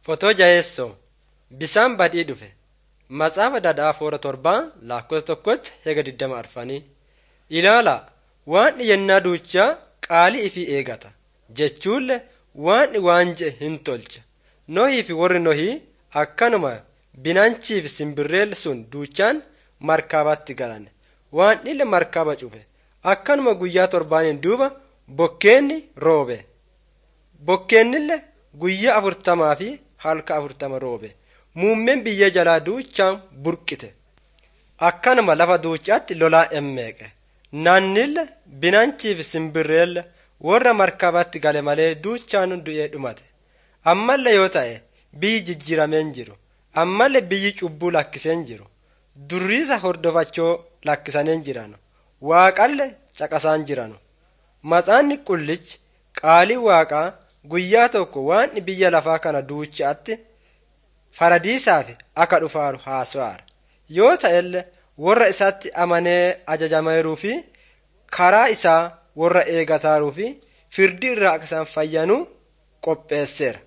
Fotoo jaheessoo bisaan badii dhufe Matsaafa Dadhaa Foora Torbaa lakkoofsa tokkotti hega digdama arfanii ilaalaa waan yennaa duuchaa qaalii ifii eegata jechuunle waan waan je'e hin tolcha nohii fi warri nohii akkanuma binanchii fi simbirreel sun duuchaan markaabatti galan waan ille markaaba cufe akkanuma guyyaa torbaaniin duuba bokkeenni roobe bokkeennille guyyaa afurtamaa fi halka afurtama roobe muummeen biyya jalaa duuchaan burqite akkanuma lafa duucaatti lolaa emmeeqe naannille binanchii fi simbirreelle warra markabatti gale malee duuchaan du'ee dhumate ammallee yoo ta'e biyyi jijjiirameen jiru ammallee biyyi cubbuu lakkiseen jiru durriisa hordofachoo lakkisaniin jiranu waaqalle caqasaan jiranu matsaanni qullichi qaalii waaqaa guyyaa tokko waan biyya lafaa kana duuchaatti faradiisaaf akka dhufaaru haasa'aara yoo ta'ellee warra isaatti amanee ajajameeruu fi karaa isaa warra eegataaruu fi firdii irraa akka isaan fayyanuu qopheesseera